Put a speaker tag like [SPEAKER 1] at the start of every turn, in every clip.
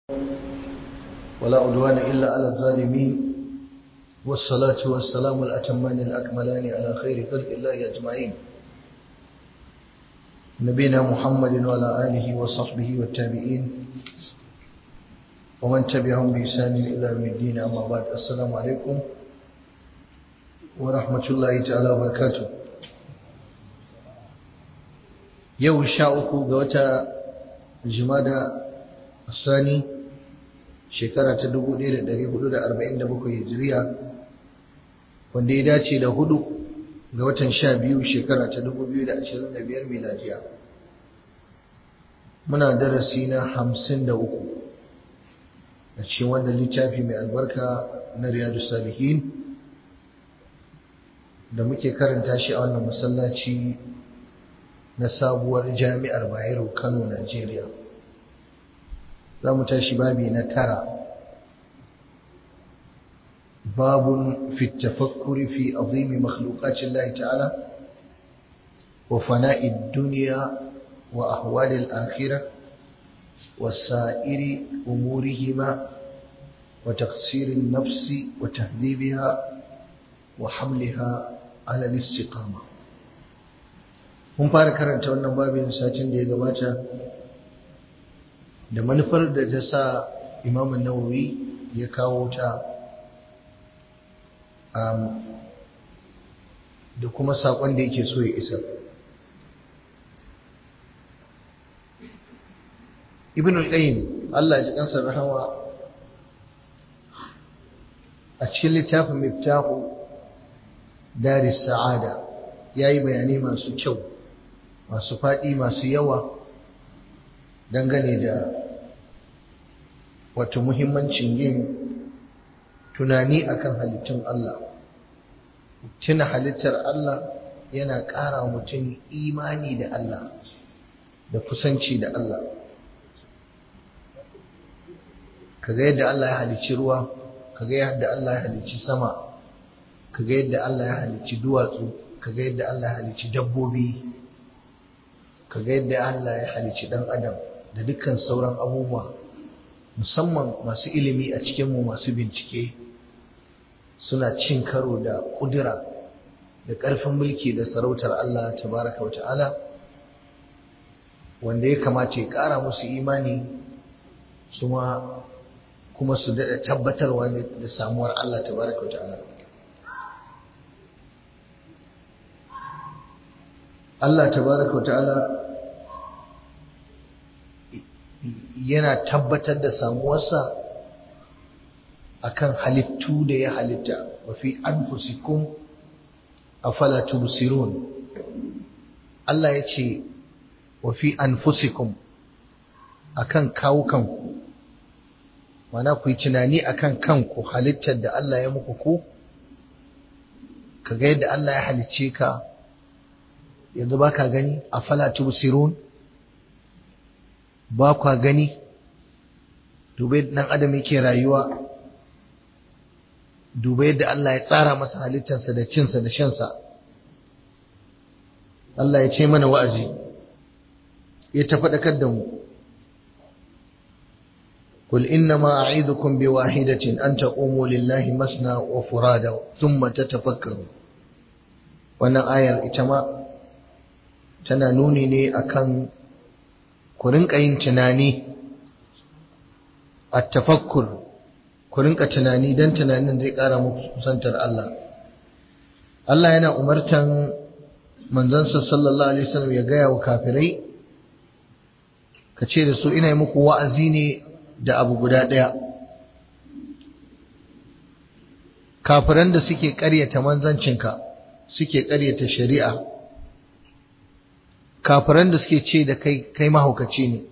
[SPEAKER 1] ولا عدوان إلا على الظالمين والصلاة والسلام الأتمان الأكملان على خير خلق الله أجمعين نبينا محمد وعلى آله وصحبه والتابعين ومن تبعهم بإحسان إلى يوم الدين أما بعد السلام عليكم ورحمة الله تعالى وبركاته yau sha uku ga wata jimada sani shekara ta 1447 hijiriya wanda ya dace da hudu ga watan sha biyu shekara ta 2025 miladiya muna darasi na hamsin da uku a cikin wanda littafi mai albarka na riyadu salihin da muke karanta shi a wannan masallaci na sabuwar jami'ar Bayero Kano Najeriya za mu tashi babi na tara babun fi tafakkuri fi azimi makhluqatin Allah ta'ala wa fana'id dunya wa ahwalil akhirah wa sa'iri umurihima wa taqsirin nafsi wa tahdhibiha wa hamliha ala al-istiqamah mun fara karanta wannan babin satin da ya gabata da manufar da ta sa imamun nawawi ya kawo ta da kuma saƙon da yake so ya isa ibn al-qayyim Allah ya ji kansa rahama a cikin littafin miftahu daris sa'ada yayi bayanai masu kyau masu faɗi masu yawa dangane da wato muhimmancin yin tunani akan halittun Allah tuna halittar Allah yana ƙara mutum imani da Allah da kusanci da Allah kaga yadda Allah ya halicci ruwa kaga yadda Allah ya halicci sama kaga yadda Allah ya halicci duwatsu kaga yadda Allah ya halicci dabbobi kaga yadda Allah ya halicci dan adam da dukkan sauran abubuwa musamman masu ilimi a cikinmu masu bincike suna cin karo da kudura da ƙarfin mulki da sarautar Allah tabaraka wa ta'ala wanda ya kamata ya ƙara musu imani su ma kuma su daɗa tabbatarwa da samuwar Allah tabaraka wa ta'ala Allah tabaraka wa ta'ala yana tabbatar da samuwarsa akan halittu da ya halitta wa fi anfusikum afala tubsirun Allah ya ce wa fi anfusikum akan kawukanku mana ku yi tunani akan kanku halittar da Allah ya muku ku kaga yadda Allah ya halicce ka yanzu baka gani afala tubsirun ba kwa gani dubai nan adam yake rayuwa dubai yadda Allah ya tsara masa halittarsa da cinsa da shansa Allah ya ce mana wa'azi ya tafaɗakar da mu قل إنما أعيذكم بواحدة أن تقوموا لله مسنا وفرادا ثم تتفكروا wannan ayar ita ma tana nuni ne akan ku rinka yin tunani a tafakkur ku rinka tunani don tunanin zai ƙara muku kusantar Allah Allah yana umartan manzansa sallallahu alaihi wasallam ya gaya wa kafirai ka ce da su ina yi muku wa'azi ne da abu guda ɗaya kafiran da suke ƙaryata manzancinka suke ƙaryata shari'a kafiran da suke ce da kai kai mahaukaci ne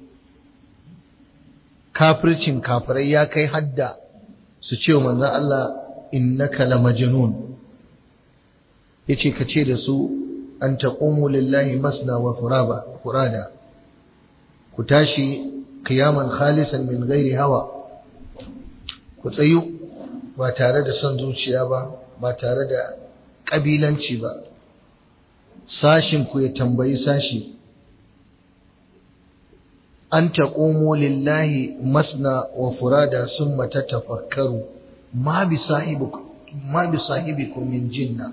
[SPEAKER 1] kafircin kafirai ya kai hadda su ce manzon Allah innaka la majnun yace ka ce da su an taqumu lillahi masna wa furaba furada ku tashi qiyaman khalisan min ghairi hawa ku tsayu ba tare da son zuciya ba ba tare da kabilanci ba sashin ku ya tambayi sashi an taqumu lillahi masna wa furada summa tatafakkaru ma bi sahibikum ma bi sahibikum min jinna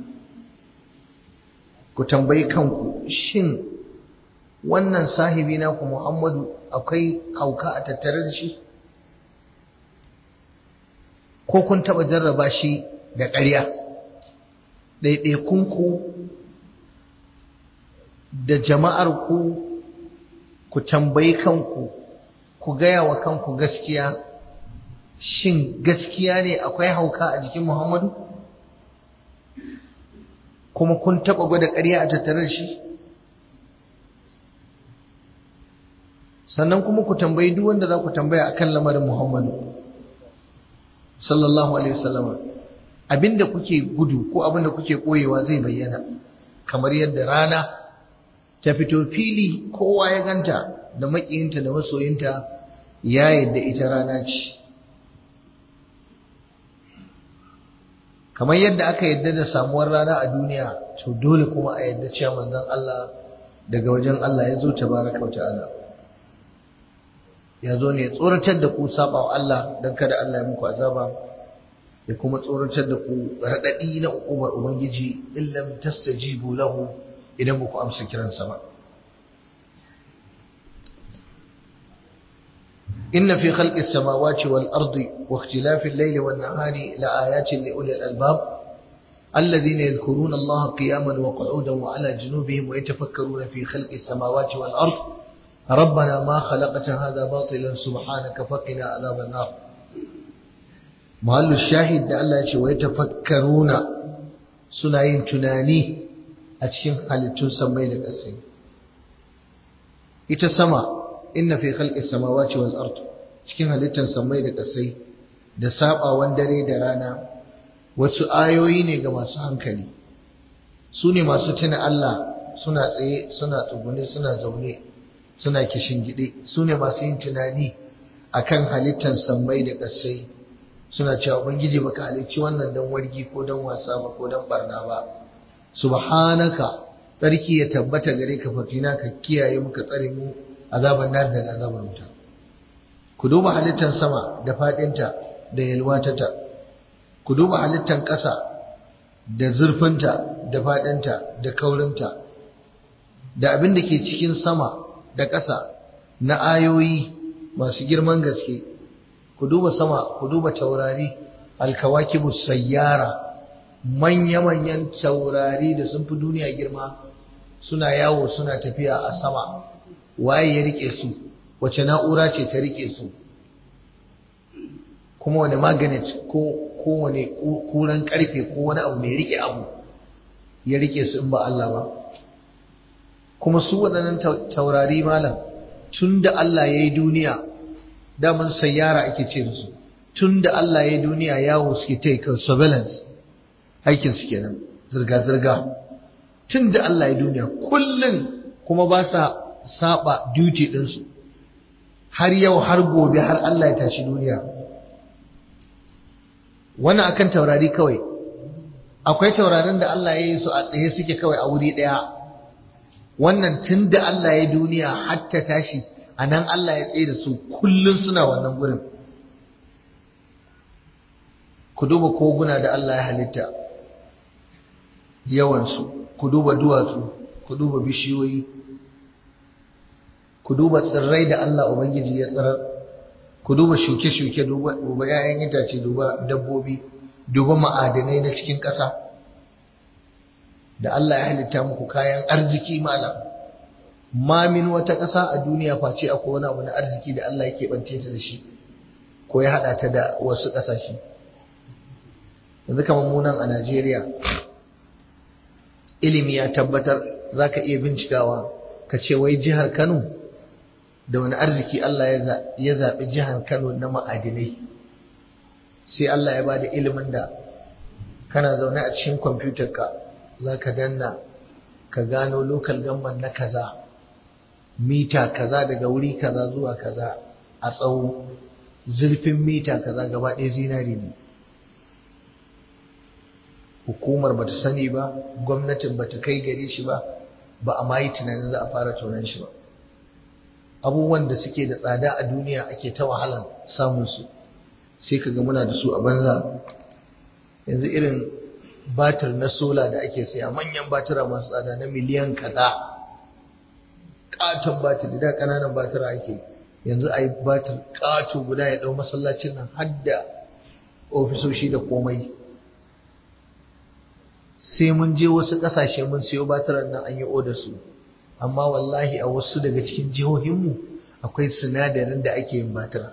[SPEAKER 1] ku tambayi kanku shin wannan sahibi na ku Muhammadu akwai hauka a tattare da shi ko kun taba jarraba shi da ƙarya ɗaiɗaikunku da jama'ar ku ku tambayi kanku ku gaya wa kanku gaskiya shin gaskiya ne akwai hauka a jikin Muhammadu kuma kun taba gwada ƙarya a tattare da shi sannan kuma ku tambayi duk wanda za ku tambaya akan lamarin Muhammadu sallallahu alaihi wasallam abinda kuke gudu ko abinda kuke koyewa zai bayyana kamar yadda rana ta fito fili kowa ya ganta da makiyinta da masoyinta ya yadda ita rana ce kamar yadda aka yadda da samuwar rana a duniya to dole kuma a yadda cewa manzon Allah daga wajen Allah ya zo tabaraka wa ta'ala ya zo ne ya tsoratar da ku saba wa Allah don kada Allah ya muku azaba ya kuma tsoratar da ku raɗaɗi na uƙumar Ubangiji illam tastajibu lahu idan ba ku amsa kiransa ba inna fi khalqis samawati wal ardi wa ikhtilafil layli wan nahari la ayatin li ulil albab الذين يذكرون الله قياما وقعودا وعلى جنوبهم ويتفكرون في خلق السماوات والأرض ربنا ما خلقت هذا باطلا سبحانك فقنا عذاب النار محل الشاهد da Allah ya ce wai tafakkaruna suna yin tunani a cikin halittun samai da ƙasai ita sama inna fi khalqis samawati wal ard cikin halittar samai da ƙasai da sabawan dare da rana wasu ayoyi ne ga masu hankali su ne masu tuna Allah suna tsaye suna tsugune suna zaune suna gide su ne masu yin tunani akan halittar sammai da ƙasai suna cewa ubangiji baka halicci wannan don wargi ko don wasa ba ko don barna ba subhanaka tsarki ya tabbata gare ka fakina ka kiyaye muka tsare mu azaban nar da azabar wuta ku duba halittar sama da fadinta da yalwatata ku duba halittar ƙasa da zurfinta da fadinta da kaurinta da abin da ke cikin sama da ƙasa na ayoyi masu girman gaske ku duba sama ku duba taurari alkawakibus sayyara manya-manyan taurari da sun fi duniya girma suna yawo suna tafiya a sama waye ya rike su wace na'ura ce ta rike su kuma wani magnet ko wani kuran karfe ko wani abu mai rike abu ya rike su in ba Allah ba kuma su waɗannan taurari malam tun da Allah ya yi duniya daman sayyara ake ce da su tun da Allah ya yi duniya yawo suke ta kan surveillance aikin su kenan zirga-zirga tun da Allah ya yi duniya kullum kuma ba sa saba duty ɗinsu har yau har gobe har Allah ya tashi duniya wannan akan taurari kawai akwai taurarin da Allah ya yi su a tsaye suke kawai a wuri ɗaya wannan tun da Allah ya duniya hatta tashi a nan Allah ya tsaye da su kullum suna wannan gurin ku duba koguna da Allah ya halitta yawansu ku duba duwatsu ku duba bishiyoyi ku duba tsirrai da Allah Ubangiji ya tsirar ku duba shuke-shuke duba 'ya'yan itace duba dabbobi duba ma'adanai na cikin ƙasa da Allah ya halitta muku kayan arziki malam ma min wata ƙasa a duniya face akwai wani abu na arziki da Allah yake bance ta da shi ko ya hada ta da wasu ƙasashe yanzu kamar mu nan a Najeriya ilimi ya tabbatar zaka iya bincikawa ka ce wai jihar Kano da wani arziki Allah ya zaɓi jihar Kano na ma'adinai sai Allah ya bada ilimin da kana zaune a cikin kwamfutarka za ka danna ka gano lokal gamban na kaza mita kaza daga wuri kaza zuwa kaza a tsawo zurfin mita kaza gaba ɗaya zinari ne hukumar bata sani ba gwamnatin bata kai gare shi ba ba a mayi tunanin za a fara tonan shi ba abubuwan da suke da tsada a duniya ake ta wahalan samun su sai kaga muna da su a banza yanzu irin batir na sola da ake saya manyan batira masu tsada na miliyan kaza katon batir da kananan batira ake yanzu a yi batir kato guda ya dau masallacin nan har da ofisoshi da komai sai mun je wasu kasashe mun siyo batiran nan an yi oda su amma wallahi a wasu daga cikin jihohinmu akwai sinadarin da ake yin batira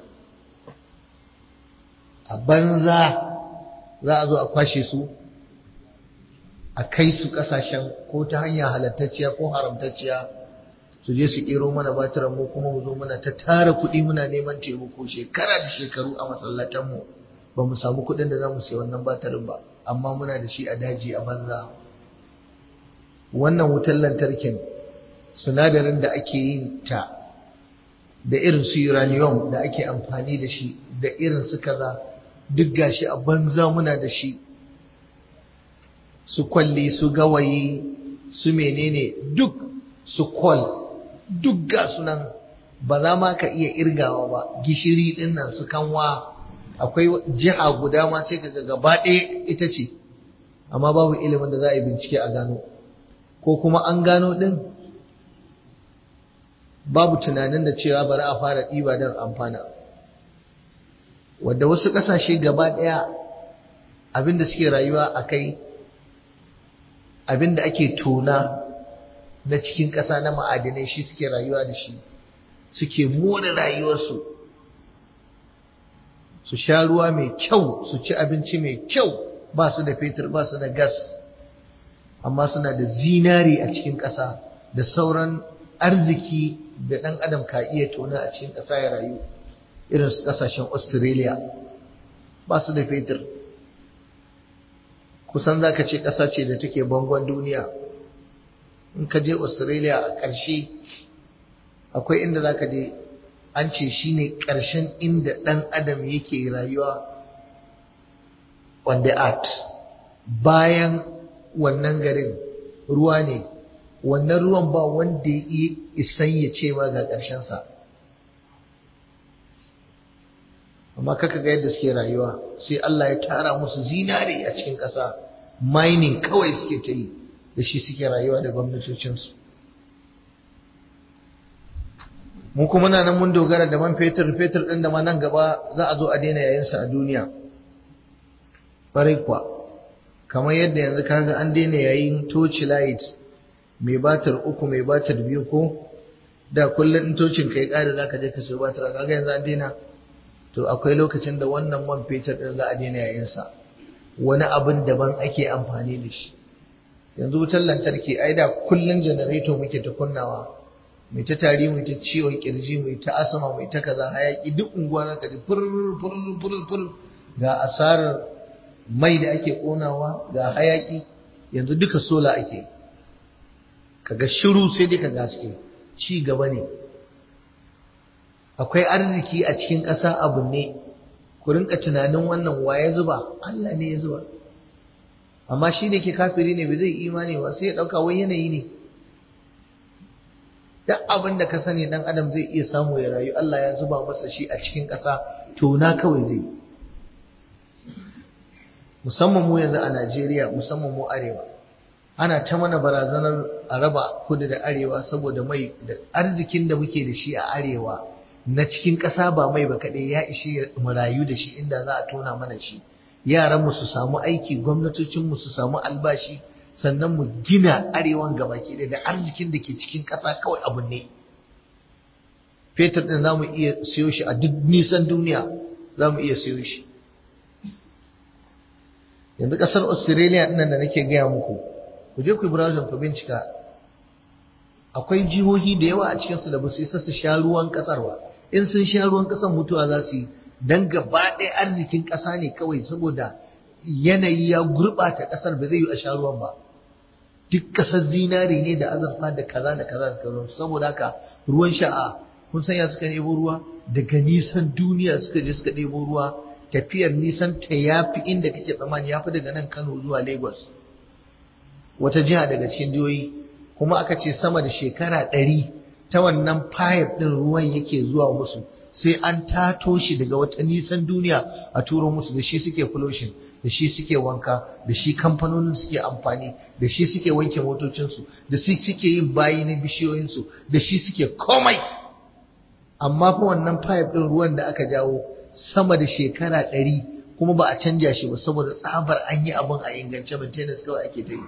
[SPEAKER 1] a banza za a zo a kwashe su a kai su kasashen ko ta hanya halattacciya ko haramtacciya su je su kero mana batiran mu kuma mu zo muna ta tara kuɗi muna neman taimako shekara da shekaru a masallatanmu ba mu samu kuɗin da za mu sayi wannan batirin ba amma muna da shi a daji a banza wannan wutar lantarkin sinadarin da ake yin ta da irin su uranium da ake amfani da shi da irin su kaza duk gashi a banza muna da shi su kwalli su gawayi su menene duk su kwal duk ga sunan ba za ma ka iya irgawa ba gishiri din nan su kanwa akwai jiha guda ma sai ka gaba ɗaya ita ce amma babu ilimin da za a yi bincike a gano ko kuma an gano ɗin babu tunanin da cewa bari a fara ɗiba don amfana wadda wasu ƙasashe gaba ɗaya abinda suke rayuwa a kai abinda ake tona na cikin ƙasa na ma'adinai shi suke rayuwa da shi suke more rayuwarsu su sha ruwa mai kyau su ci abinci mai kyau ba su da fetur ba su da gas amma suna da zinari a cikin ƙasa da sauran arziki da ɗan adam ka iya tona a cikin ƙasa ya rayu irin su ƙasashen australia ba su da fetur kusan za ka ce ƙasa ce da take bangon duniya in ka je australia a ƙarshe akwai inda za ka je an ce shi ne ƙarshen inda ɗan adam yake rayuwa on the earth bayan wannan garin ruwa ne wannan ruwan ba wanda ya isan ya ce ma ga ƙarshensa amma kaka ga yadda suke rayuwa sai Allah ya tara musu zinare a cikin ƙasa mining kawai suke ta yi da shi suke rayuwa da gwamnatocinsu mu kuma na nan mun dogara da man fetur fetur ɗin da ma nan gaba za a zo a daina yayinsa a duniya ƙwarai kuwa kamar yadda yanzu kaga an daina yayin torch light mai batir uku mai batir biyu ko da kullum in tocin kai ƙari za ka je ka sayi batir kaga yanzu an daina to akwai lokacin da wannan man fetur ɗin za a daina yayinsa wani abin daban ake amfani da shi yanzu wutar lantarki ai da kullum janareto muke ta kunnawa mai ta tari mai ta ciwon kirji mai ta asama mai ta kaza hayaki duk unguwa na kaji fur fur fur fur ga asarar mai da ake konawa ga hayaki yanzu duka sola ake kaga shiru sai dai ka gaske ci gaba ne akwai arziki a cikin ƙasa abu ne ku rinka tunanin wannan waye zuba Allah ne ya zuba amma shi ne ke kafiri ne bai zai imani ba sai ya ɗauka wai yanayi ne duk abin da ka sani dan adam zai iya samu ya rayu Allah ya zuba masa shi a cikin ƙasa to na kawai zai musamman mu yanzu a Najeriya musamman mu arewa ana ta mana barazanar a raba kudu da arewa saboda mai da arzikin da muke da shi a arewa na cikin ƙasa ba mai ba kaɗai ya ishe mu rayu da shi inda za a tona mana shi yaran mu su samu aiki gwamnatocin mu su samu albashi sannan mu gina arewan gabaki ɗaya da arzikin da ke cikin ƙasa kawai abu ne fetur ɗin za mu iya siyo shi a duk nisan duniya za mu iya siyo shi yanzu ƙasar australia ɗin da nake gaya muku ku je ku yi browser ku bincika akwai jihohi da yawa a cikinsu da ba su isa su sha ruwan ƙasar ba in sun sha ruwan ƙasar mutuwa za su yi don gaba ɗaya arzikin ƙasa ne kawai saboda yanayi ya gurɓata ƙasar ba zai yi a sha ruwan ba duk ƙasar zinari ne da azurfa da kaza da kaza da kaza saboda haka ruwan sha'a kun san ya suka ɗebo ruwa daga nisan duniya suka je suka ɗebo ruwa tafiyar nisan ta yafi inda kake tsammani yafi daga nan Kano zuwa Lagos wata jiha daga cikin jihohi kuma aka ce sama da shekara ɗari ta wannan pipe ɗin ruwan yake zuwa musu sai an tato shi daga wata nisan duniya a turo musu da shi suke flushing da shi suke wanka da shi kamfanonin suke amfani da shi suke wanke motocinsu da shi suke yin bayi na bishiyoyinsu da shi suke komai amma fa wannan pipe ɗin ruwan da aka jawo sama da shekara ɗari kuma ba a canja shi ba saboda tsabar an yi abin a ingance maintenance kawai ake ta yi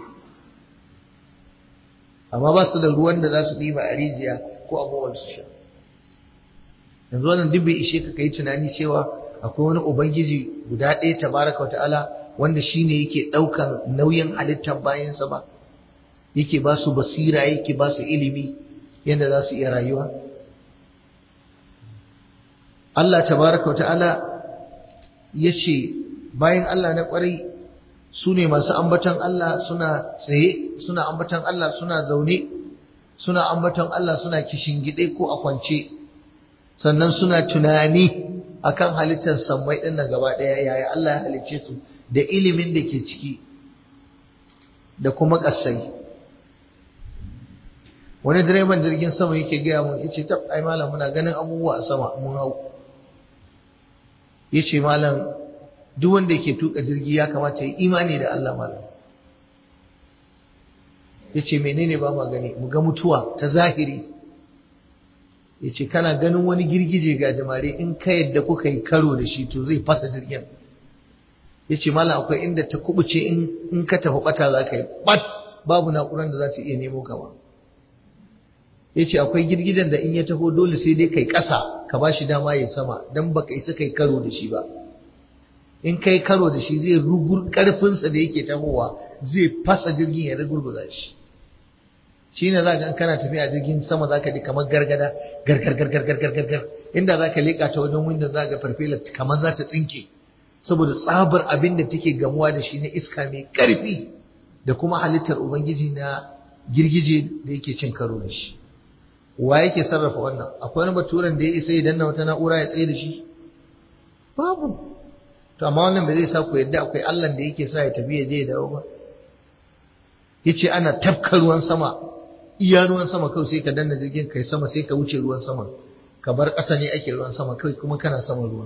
[SPEAKER 1] amma ba su da ruwan da za su ɗiba a rijiya ko abubuwan su sha yanzu wannan duk bai ishe ka kai tunani cewa akwai wani ubangiji guda ɗaya tabaraka wata'ala wanda shine yake ɗaukan nauyin halittar bayansa ba yake ba su basira yake ba su ilimi yadda za su iya rayuwa Allah tabaraka wata'ala ya ce bayan Allah na ƙwarai su ne masu ambatan Allah suna tsaye suna ambatan Allah suna zaune suna ambatan Allah suna gide ko a kwance sannan suna tunani akan halittar sammai ɗin nan gaba ɗaya yaya Allah ya halicce su da ilimin da ke ciki da kuma ƙasai wani direban jirgin sama yake gaya mun yace tab ai malam muna ganin abubuwa a sama mun hau yace malam duk wanda yake tuka jirgi ya kamata ya imani da Allah malam yace menene ba ma gani mu ga mutuwa ta zahiri yace kana ganin wani girgije ga jamare in ka yadda kuka yi karo da shi to zai fasa jirgin yace malam akwai inda ta kubuce in in ka tafi bata za ka yi bat babu na'urar da za ta iya nemo ka ba yace akwai girgijen da in ya taho dole sai dai kai ƙasa ka ba shi dama ya sama dan baka isa kai karo da shi ba in kai karo da shi zai rugur karfinsa da yake tahowa zai fasa jirgin ya rugurguza shi shi ne za ka kana tafiya jirgin sama za ka ji kamar gargada gargar gargar gargar gargar inda za ka leƙa ta wajen windon za ka farfela kamar za ta tsinke saboda tsabar abin da take gamuwa da shi na iska mai ƙarfi da kuma halittar ubangiji na girgije da yake cin karo da shi wa yake sarrafa wannan akwai wani baturen da ya isa ya danna wata na'ura ya tsaye da shi babu to amma wannan ba zai sa ku yadda akwai Allah da yake sa ya tafi ya je ya dawo ba yace ana tafka ruwan sama iya ruwan sama kawai sai ka danna jirgin kai sama sai ka wuce ruwan sama ka bar ƙasa ne ake ruwan sama kawai kuma kana sama ruwan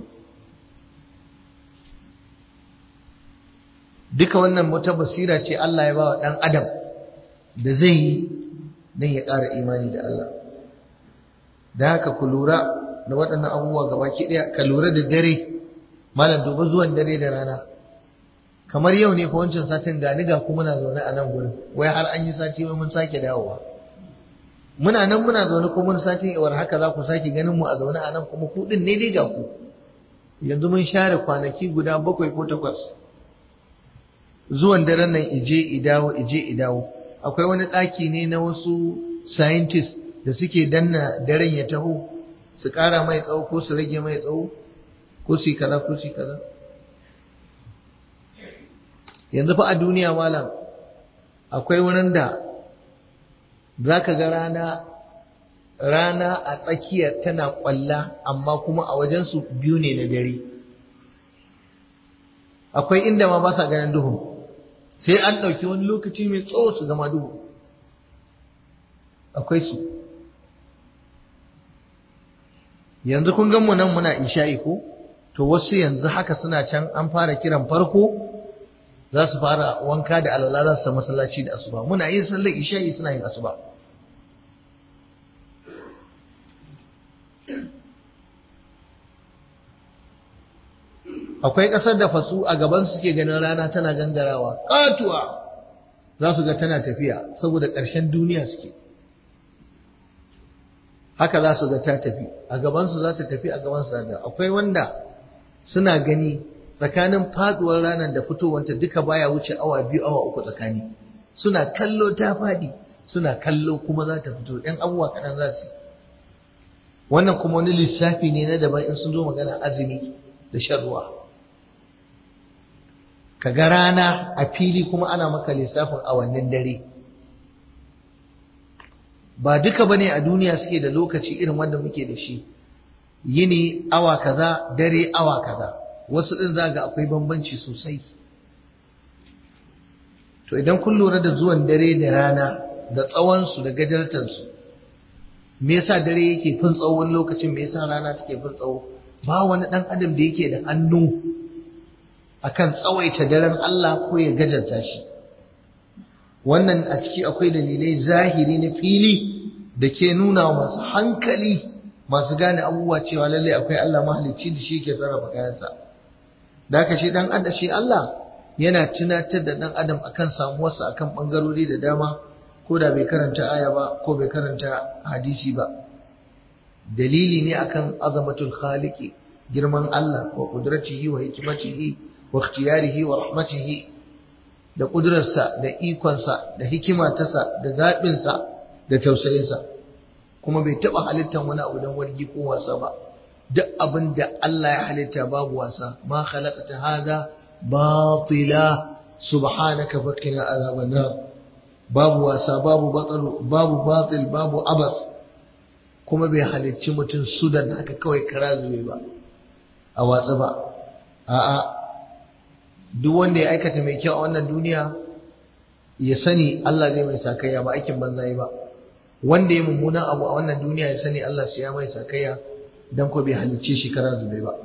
[SPEAKER 1] duka wannan wata basira ce Allah ya ba wa ɗan adam da zai yi don ya ƙara imani da Allah da haka ku lura da waɗannan abubuwa gabaki ɗaya ka lura da dare malam duba zuwan dare da rana kamar yau ne fa wancan satin gani ga kuma muna zaune a nan gurin wai har an yi sati wai mun sake dawowa muna nan muna zaune kuma mun sati iwar haka za ku sake ganin mu a zaune a nan kuma ku din ne dai ga ku yanzu mun share kwanaki guda bakwai ko takwas zuwan daren nan ije idawo ije idawo akwai wani ɗaki ne na wasu scientist da suke danna daren ya taho su ƙara mai tsawo ko su rage mai tsawo ko su yi kaza ko su yi kaza yanzu fa a duniya malam akwai wurin da za ka ga rana rana a tsakiya tana ƙwalla amma kuma a wajensu biyu ne na dare akwai inda ma ba sa ganin duhun sai an ɗauki wani lokaci mai tsawo su gama duhu akwai su yanzu kun gan mu nan muna isha'i ko to wasu yanzu haka suna can an fara kiran farko za su fara wanka da alwala za su samu masallaci da asuba muna yin sallar isha'i suna yin asuba akwai ƙasar da fasu a gaban suke ganin rana tana gangarawa ƙatuwa za su ga tana tafiya saboda ƙarshen duniya suke haka za su ga ta tafi a gabansu za ta tafi a gabansu za ta akwai wanda suna gani tsakanin faduwar ranar da fitowanta duka baya wuce awa biyu awa uku tsakani suna kallo ta fadi suna kallo kuma za ta fito ɗan abubuwa kaɗan za su wannan kuma wani lissafi ne na daban in sun zo magana azumi da shan ruwa ka ga rana a fili kuma ana maka lissafin awannin dare ba duka bane a duniya suke da lokaci irin wanda muke da shi yini awa kaza dare awa kaza wasu din zaga akwai bambanci sosai to idan kun lura da zuwan dare da rana da tsawon su da gajartar su me yasa dare yake fin tsawo wani lokacin me yasa rana take fin tsawo ba wani dan adam da yake da hannu akan tsawaita daren Allah ko ya gajarta shi wannan a ciki akwai dalilai zahiri na fili da ke nuna masu hankali masu gane abubuwa cewa lalle akwai Allah mahalicci da shi ke sarrafa kayansa da haka shi dan adam shi Allah yana tunatar da dan adam akan samuwarsa akan bangarori da dama ko da bai karanta aya ba ko bai karanta hadisi ba dalili ne akan azamatul khaliqi girman Allah wa qudratihi wa hikmatihi wa ikhtiyarihi wa rahmatihi da kudurarsa da ikonsa da hikimatarsa da zaɓinsa da tausayinsa kuma bai taɓa halittar wani abu don wargi ko wasa ba duk abin da Allah ya halitta babu wasa ma khalaqata hadha batila subhanaka faqina azaban nar babu wasa babu batil babu batil babu abas kuma bai halicci mutum sudan haka kawai kara zube ba a watsa ba a'a duk wanda ya aikata mai kyau a wannan duniya ya sani Allah zai mai sakayya ba aikin banza ba wanda ya mummuna abu a wannan duniya ya sani Allah sai ya mai sakayya dan ko bai halicce shi kara zube ba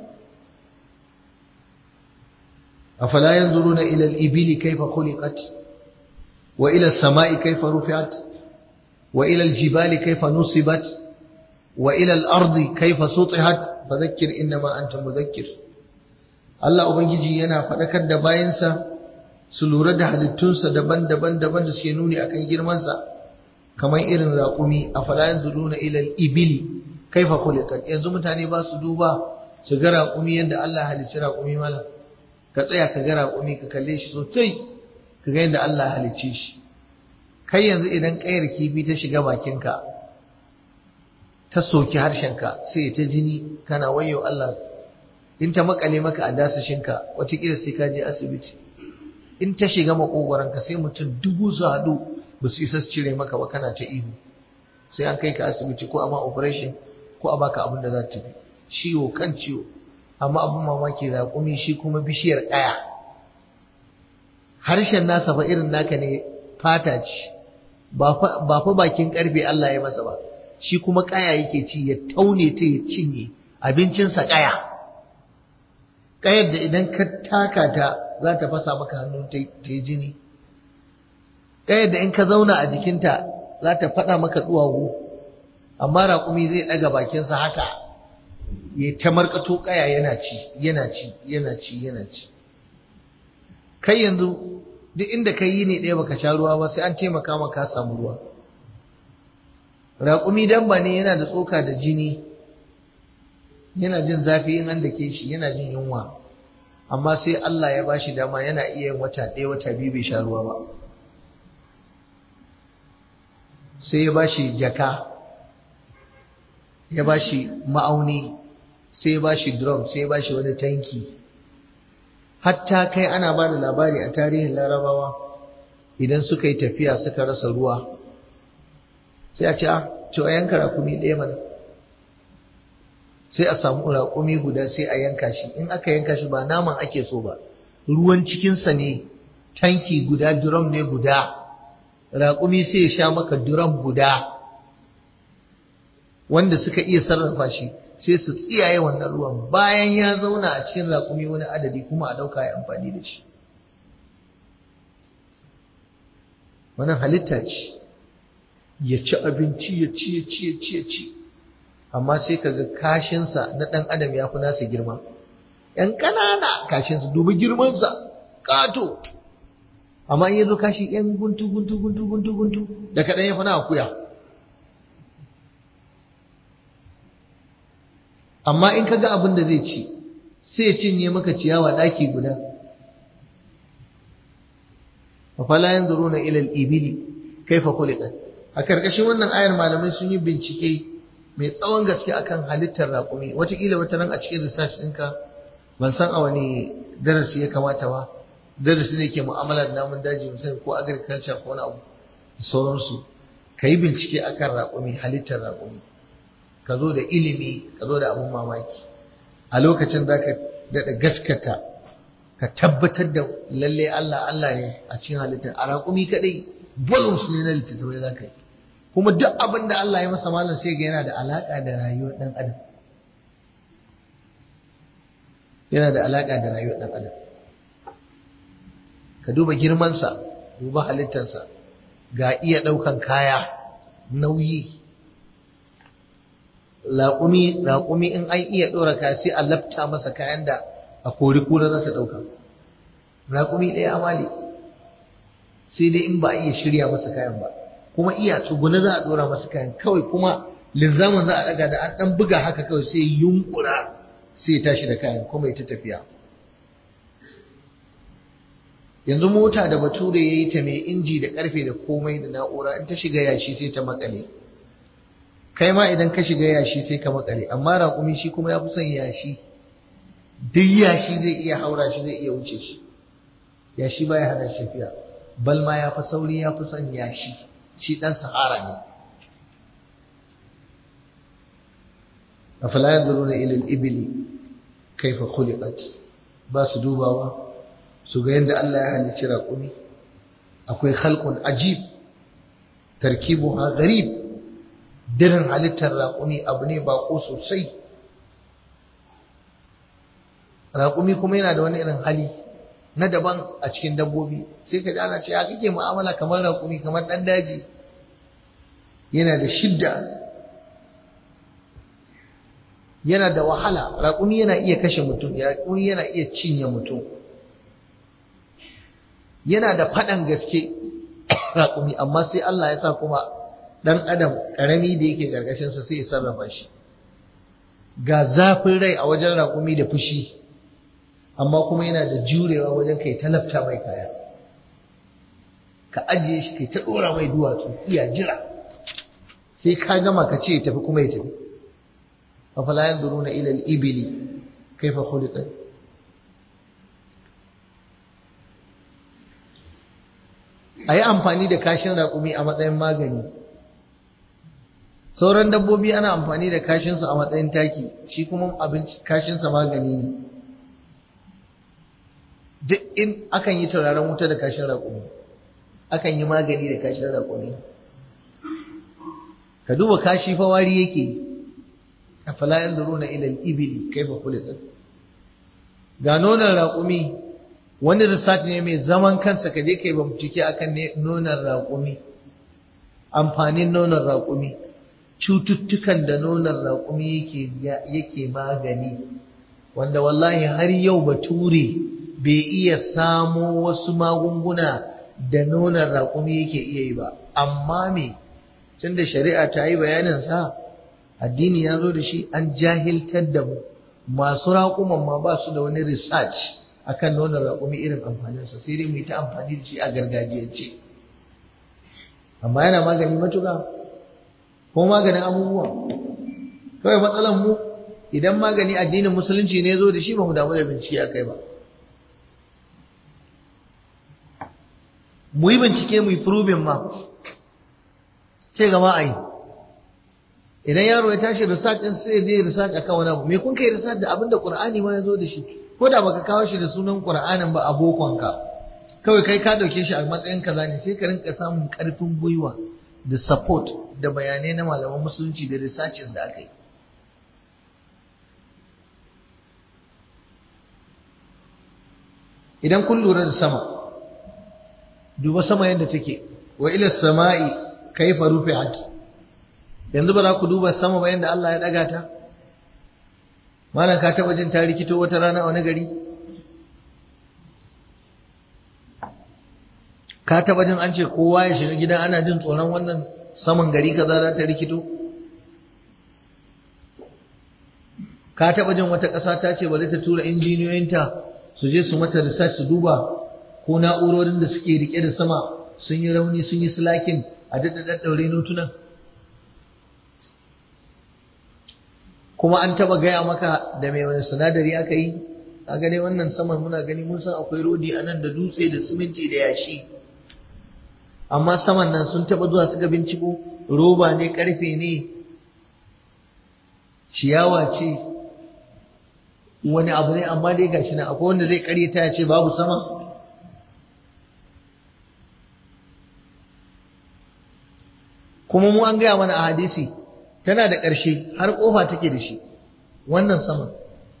[SPEAKER 1] afala yanzuruna ila al-ibili kayfa khuliqat wa ila as-sama'i kayfa rufi'at wa ila al-jibali kayfa nusibat wa ila al-ardi kayfa sutihat fadhakkir inma anta mudhakkir Allah Ubangiji yana faɗakar da bayansa su lura da halittunsa daban-daban daban da suke nuni akan girmansa kamar irin raƙumi a falayan zuluna ilal ibili kaifa khuliqat yanzu mutane ba su duba su ga raƙumi yadda Allah halicci raƙumi malam ka tsaya ka ga raƙumi ka kalle shi sosai ka ga yadda Allah halicce shi kai yanzu idan ƙayar kifi ta shiga bakinka ta soki harshenka sai ta jini kana wayo Allah in ta makale maka a dasashinka watakila sai ka je asibiti in ta shiga makogoranka sai mutum dubu su haɗu ba su isa su cire maka ba kana ta ihu sai an kai ka asibiti ko a ma operation ko a baka abin da za ta fi ciwo kan ciwo amma abin mamaki raƙumi shi kuma bishiyar ƙaya harshen nasa fa irin naka ne fata ce ba fa bakin ƙarfe Allah ya masa ba shi kuma ƙaya yake ci ya taune ta ya cinye abincinsa ƙaya ƙayar da idan ka taka ta za ta fasa maka hannu ta yi jini ƙayar da in ka zauna a jikinta za ta faɗa maka duwawu amma raƙumi zai ɗaga bakinsa haka ya ta markato ƙaya yana ci yana ci yana ci yana ci kai yanzu duk inda ka yi ne ɗaya baka sha ruwa ba sai an taimaka maka samu ruwa raƙumi dabba ne yana da tsoka da jini yana jin zafi in an dake shi yana jin yunwa amma sai Allah ya bashi dama yana iya yin wata ɗaya wata biyu bai sha ruwa ba sai ya bashi jaka ya bashi ma'auni sai ya bashi drum sai ya bashi wani tanki hatta kai ana ba da labari a tarihin larabawa idan suka yi tafiya suka rasa ruwa sai a ce a to a yanka rakumi ɗaya mana sai a samu raƙumi guda sai a yanka shi in aka yanka shi ba naman ake so ba ruwan cikinsa ne tanki guda drum ne guda raƙumi sai ya sha maka drum guda wanda suka iya sarrafa shi sai su tsiyaye wannan ruwan bayan ya zauna a cikin raƙumi wani adadi kuma a ɗauka ya amfani da shi wannan halitta ce ya ci abinci ya ci ya ci ya ci ya ci amma sai kaga kashinsa na ɗan adam ya fi nasa girma ‘yan ƙanana kashinsa dubi girmansa ƙato amma in yazo kashi ‘yan guntu guntu guntu guntu guntu da kaɗan ya fi na akuya amma in kaga abin da zai ci sai ya cinye maka ciyawa ɗaki guda fala yanzuruna ila al-ibili kaifa khuliqat a karkashin wannan ayar malamai sun yi bincike mai tsawon gaske akan halittar raƙumi wataƙila wata ran a cikin research ɗinka ban san a wani darasi ya kamata ba darasi ne ke mu'amala da namun daji misali ko agriculture ko wani abu da sauransu ka yi bincike akan raƙumi halittar raƙumi ka zo da ilimi ka zo da abun mamaki a lokacin za ka daɗa gaskata ka tabbatar da lalle Allah Allah ne a cikin halittar a raƙumi kaɗai volumes ne na littattafai za ka yi kuma duk abin da Allah ya masa malam sai ga yana da alaka da rayuwar dan adam yana da alaka da rayuwar dan adam ka duba girmansa duba halittarsa ga iya ɗaukan kaya nauyi raƙumi raƙumi in an iya ɗora kaya sai a lafta masa kayan da a kori kura za ta ɗauka raƙumi ɗaya amali sai dai in ba a iya shirya masa kayan ba kuma iya tsuguna za a ɗora masa kayan kawai kuma linzamin za a ɗaga da an ɗan buga haka kawai sai yunkura sai ya tashi da kayan kuma ya ta tafiya yanzu mota da bature ya yi ta mai inji da karfe da komai da na'ura in ta shiga yashi sai ta makale kai ma idan ka shiga yashi sai ka makale amma raƙumi shi kuma ya fi son yashi duk yashi zai iya haura shi zai iya wuce shi yashi baya hana shi tafiya bal ma ya fi sauri ya fi son yashi shi ɗan sahara ne afala yanzuruna ila al-ibli kaifa khuliqat ba su dubawa su ga yadda Allah ya halicci raƙumi akwai halkun ajib tarkibu ha garib dirin halittar raƙumi abu ne baƙo sosai raƙumi kuma yana da wani irin hali na daban a cikin dabbobi sai ka ji ana ce ya kake mu'amala kamar raƙumi kamar ɗan daji yana da shidda yana da wahala raƙumi yana iya kashe mutum raƙumi yana iya cinye mutum yana da faɗan gaske raƙumi amma sai Allah ya sa kuma ɗan adam ƙarami da yake ƙarƙashinsa sai ya sarrafa shi ga zafin rai a wajen raƙumi da fushi amma kuma yana da jurewa wajen kai talafta mai kaya ka ajiye shi kai ta ɗora mai duwatsu iya jira sai ka gama ka ce ya tafi kuma ya tafi afala yanzuruna ila al-ibili kaifa khuliqat a yi amfani da kashin raƙumi a matsayin magani sauran dabbobi ana amfani da kashinsu a matsayin taki shi kuma abinci kashinsa magani ne duk in akan yi turaren wuta da kashin raƙumi akan yi magani da kashin raƙumi ka duba kashi fa wari yake a falayan zuru na ilal ibili kai fa kulitin ga nonon raƙumi wani research ne mai zaman kansa ka je kai bincike akan nonon raƙumi amfanin nonon raƙumi cututtukan da nonon raƙumi yake yake magani wanda wallahi har yau bature bai iya samo wasu magunguna da nonon raƙumi yake iya yi ba amma me tunda shari'a ta yi bayanin sa addini ya zo da shi an jahiltar da mu masu raƙuman ma ba su da wani research akan nonon raƙumi irin amfaninsa sai dai mu yi ta amfani da shi a gargajiyance amma yana magani matuƙa ko maganin abubuwa kawai matsalan mu idan magani addinin musulunci ne zo da shi ba mu damu da bincike a kai ba mu yi bincike mu yi proving ma ce gama a yi idan yaro ya tashi research din sai je research akan wani abu me kun kai research da abinda qur'ani ma ya zo da shi ko da baka kawo shi da sunan qur'anin ba abokonka kawai kai ka dauke shi a matsayin kaza ne sai ka rinka samun karfin gwiwa da support da bayanai na malaman musulunci da researches da aka yi idan kun lura da sama duba sama yadda take wa ila sama'i kaifa rufi'at yanzu ba za ku duba sama ba yadda Allah ya daga ta malam ka taba jin ta rikito wata rana a wani gari ka taba jin an ce kowa ya shiga gidan ana jin tsoron wannan saman gari kaza za ta rikito ka taba jin wata ƙasa ta ce bari ta tura injiniyoyinta su je su mata research su duba ko na'urorin da suke rike da sama sun yi rauni sun yi slakin a daɗa ɗaɗɗaure notunan kuma an taba gaya maka da mai wani sinadari aka yi a gane wannan saman muna gani mun san akwai rodi a nan da dutse da siminti da yashi amma saman nan sun taba zuwa suka binciko roba ne karfe ne ciyawa ce wani abu ne amma dai gashi nan akwai wanda zai karyata ya ce babu sama kuma mu an gaya mana a hadisi tana da ƙarshe har ƙofa take da shi wannan sama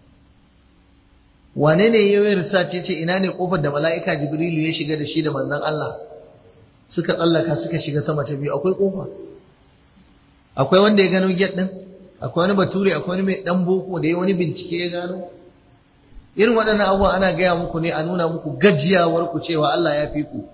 [SPEAKER 1] wane ne ya yi risace ce ina ne ƙofar da mala'ika jibrilu ya shiga da shi da manzon Allah suka tsallaka suka shiga sama ta biyu akwai ƙofa akwai wanda ya gano get ɗin akwai wani bature akwai wani mai ɗan boko da ya wani bincike ya gano irin waɗannan abubuwa ana gaya muku ne a nuna muku gajiyawar ku cewa Allah ya fi ku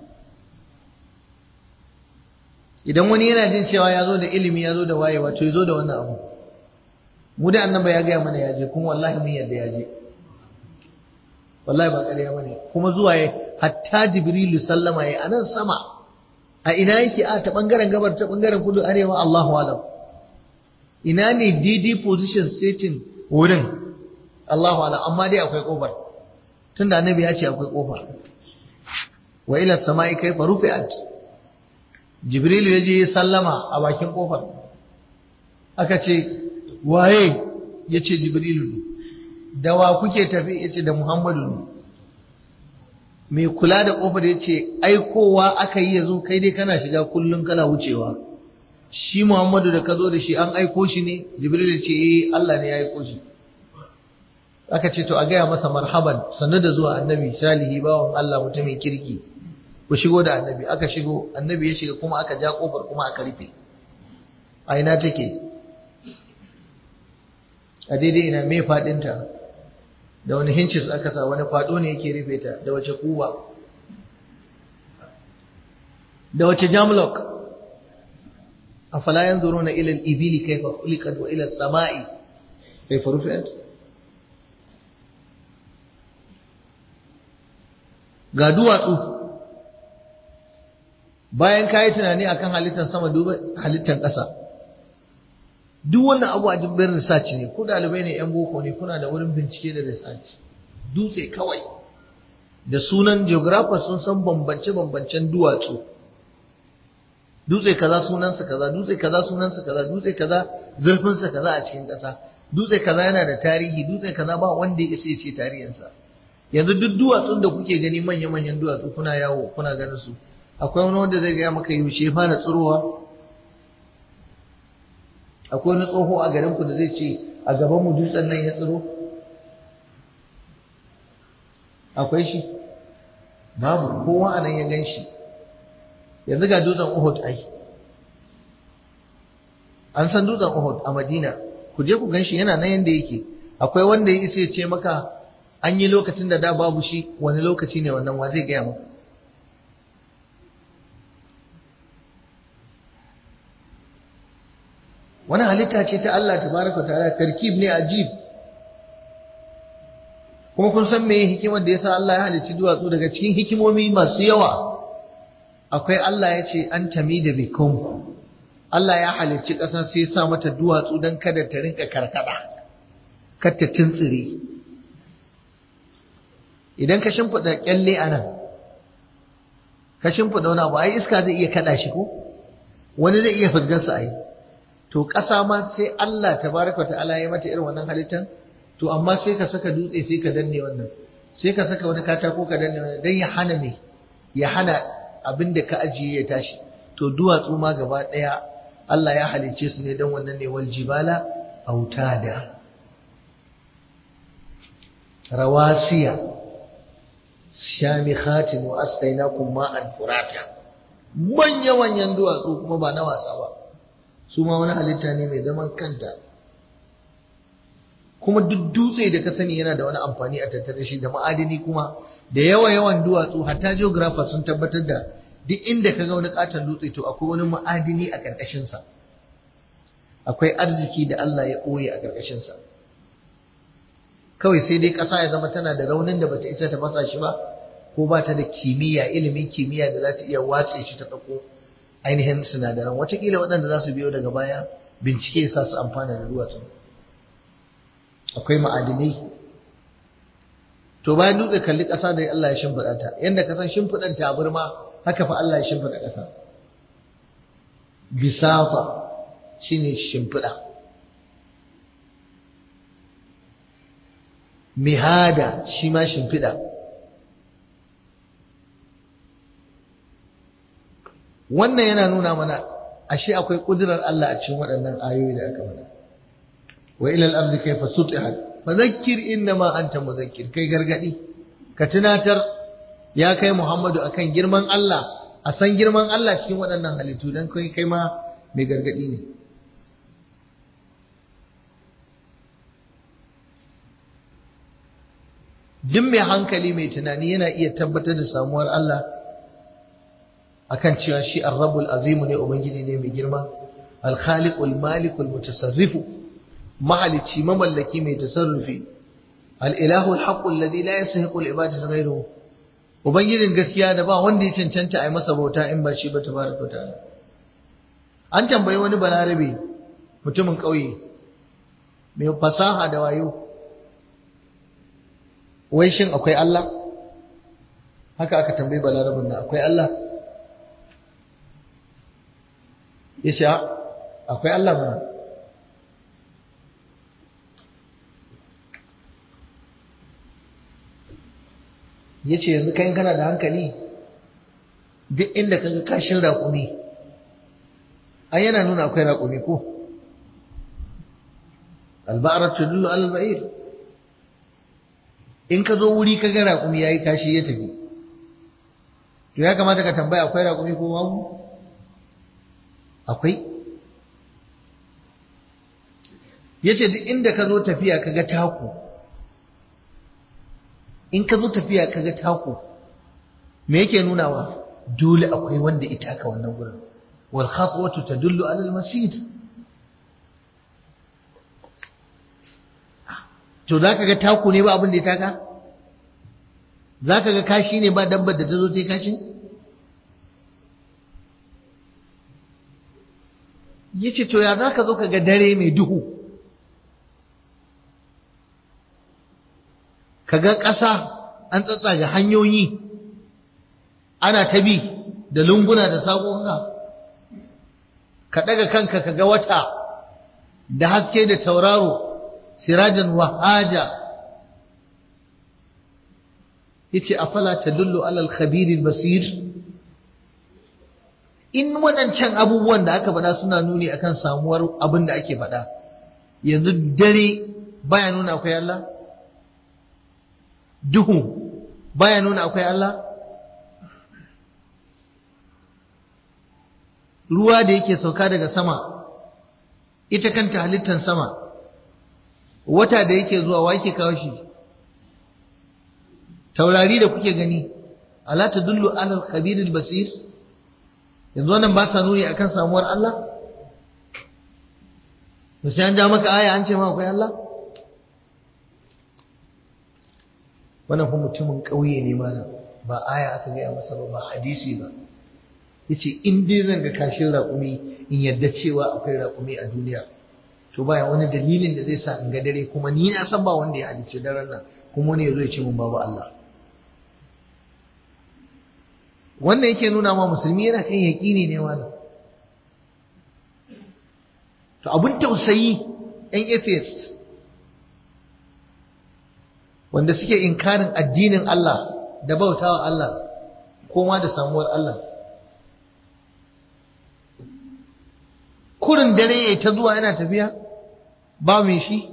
[SPEAKER 1] idan wani yana jin cewa ya zo da ilimi ya zo da wayewa to ya zo da wannan abu mu da annaba ya gaya mana ya je kuma wallahi mun yadda ya je wallahi ba ƙarya bane kuma zuwa ya hatta jibrilu sallama ya anan sama a ina yake a ta bangaren gabar ta bangaren kudu arewa Allahu alam ina ne DD position setting wurin Allahu alam amma dai akwai kofar tunda annabi ya ce akwai kofa wa ila samai kaifa rufi'at jibrilu ya je sallama a bakin kofar aka ce waye ya ce jibrilu ne da wa kuke tafi ya ce da muhammadu ne mai kula da kofar ya ce aikowa aka yi yazo kai dai kana shiga kullum kana wucewa shi muhammadu da ka zo da shi an aiko shi ne jibrilu ce eh allah ne ya aiko shi aka ce to a gaya masa marhaban sannu da zuwa annabi salihi bawan allah mutumin kirki ku shigo da annabi aka shigo annabi ya shiga kuma aka ja kofar kuma aka rufe a ina take a daidai ina mai fadinta da wani hincis aka sa wani fado ne yake rufe ta da wace kuba da wace jamlock a falayan zuru na ilal ibili kaifa khuliqat wa ilal sama'i kaifa rufi'at ga duwatsu bayan ka yi tunani akan halittar sama duba halittar ƙasa duk wannan abu a jimbin research ne ku ɗalibai ne yan boko ne kuna da wurin bincike da research dutse kawai da sunan geographer sun san bambance-bambancen duwatsu dutse kaza sunansa kaza dutse kaza sunansa kaza dutse kaza zurfinsa kaza a cikin ƙasa dutse kaza yana da tarihi dutse kaza ba wanda ya isa ya ce tarihinsa yanzu duk duwatsun da kuke gani manya-manyan duwatsu kuna yawo kuna ganin su akwai wani wanda zai gaya maka yaushe ya fara tsirowa akwai wani tsoho a garinku da zai ce a gaban mu dutsen nan ya tsiro akwai shi babu kowa a nan ya gan shi yanzu ga dutsen uhud ai an san dutsen uhud a madina ku je ku gan shi yana nan yanda yake akwai wanda ya isa ya ce maka an yi lokacin da da babu shi wani lokaci ne wannan wa zai gaya maka wani halitta ce ta Allah tabaraka ta'ala tarkib ne ajib kuma kun san meye hikimar da yasa Allah ya halicci duwatsu daga cikin hikimomi masu yawa akwai Allah ya ce an tamida bikum Allah ya halicci ƙasa sai ya sa mata duwatsu don kada ta rinka karkada kar ta tuntsire idan ka shimfiɗa kyalle a nan ka shimfiɗa wani abu ai iska zai iya kaɗa shi ko wani zai iya fusgarsa ai to ƙasa ma sai Allah tabaraka ta'ala ya mata irin wannan halittan to amma sai ka saka dutse sai ka danne wannan sai ka saka wani katako ka danne wannan dan ya hana me ya hana abin da ka ajiye ya tashi to duwatsu ma gaba ɗaya Allah ya halicce su ne dan wannan ne wal jibala autada rawasiya shamikhatin wa asqainakum ma'an furata manya manyan duwatsu kuma ba na wasa ba su ma wani halitta ne mai zaman kanta kuma duk dutse da ka sani yana da wani amfani a tattare shi da ma'adini kuma da yawa yawan duwatsu hatta geographer sun tabbatar da duk inda ka ga wani katon dutse to akwai wani ma'adini a ƙarƙashin sa akwai arziki da Allah ya ɓoye a ƙarƙashin sa kawai sai dai ƙasa ya zama tana da raunin da bata isa ta fasa shi ba ko ba ta da kimiyya ilimin kimiyya da za ta iya watse shi ta ɗauko ainihin sinadaran watakila waɗanda za su biyo daga baya bincike sa su amfana da duwatsu akwai ma'adinai to bayan dutse kalli ƙasa da Allah ya shimfiɗa ta yadda ka san shimfiɗan tabarma haka fa Allah ya shimfiɗa ƙasa bisafa shine shimfiɗa mihada shi ma shimfiɗa wannan yana nuna mana ashe akwai kudurar Allah a cikin waɗannan ayoyi da aka faɗa wa ila al-ardi kayfa sutihat fadhakkir innama anta mudhakkir kai gargadi ka tunatar ya kai Muhammadu akan girman Allah a san girman Allah cikin waɗannan halittu dan kai kai ma mai gargadi ne duk mai hankali mai tunani yana iya tabbatar da samuwar Allah akan cewa shi ar-rabbul azimu ne ubangiji ne mai girma al-khaliqul malikul mutasarrifu mahalici mamallaki mai tasarrufi al-ilahu al-haqqu alladhi la yastahiqu al-ibadatu ghayruhu ubangijin gaskiya da ba wanda ya cancanta a yi masa bauta in ba shi ba tabaraka ta'ala an tambayi wani balarabe mutumin ƙauye mai fasaha da wayo wai shin akwai Allah haka aka tambayi balarabin nan akwai Allah ya ce akwai Allah mana ya ce yanzu kayan kana da hankali duk inda kaga kashin raƙumi an yana nuna akwai raƙumi ko alba'arar tudullu al-ba'ir in ka zo wuri ka ga raƙumi ya yi kashi ya tafi to ya kamata ka tambaya akwai raƙumi ko babu akwai ya ce duk inda ka zo tafiya ka ga taku in ka zo tafiya ka ga taku me yake nunawa dole akwai wanda ita ka wannan gurin wal khatwatu tadullu ala al masjid to zaka ga taku ne ba abin da ya taka zaka ga kashi ne ba dabbar da ta zo ta yi kashi yace to ya zaka zo ka ga dare mai duhu kaga ƙasa an tsatsaga hanyoyi ana ta bi da lunguna da saƙoƙa ka ɗaga kanka kaga wata da haske da tauraro sirajan wahaja yace afala tadullu alal khabiril basir in waɗancan abubuwan da aka faɗa suna nuni akan samuwar abin da ake faɗa yanzu dare baya nuna akwai Allah duhu baya nuna akwai Allah ruwa da yake sauka daga sama ita kanta halittar sama wata da yake zuwa wa yake kawo shi taurari da kuke gani ala tadullu alal khabiril basir yanzu wannan ba sa nuni akan samuwar Allah to sai an ja maka aya an ce ma akwai Allah wannan kuma mutumin ƙauye ne malam ba aya aka gaya masa ba ba hadisi ba yace in dai zan ga kashin raƙumi in yadda cewa akwai raƙumi a duniya to baya wani dalilin da zai sa in ga dare kuma ni na san ba wanda ya halicci daren nan kuma wani ya zo ya ce mun babu Allah wannan yake nuna ma musulmi yana kan yaƙini ne malam to abin tausayi ɗan atheist wanda suke inkarin addinin Allah da bautawa Allah ko ma da samuwar Allah kurin dare yayi ta zuwa yana tafiya ba mai shi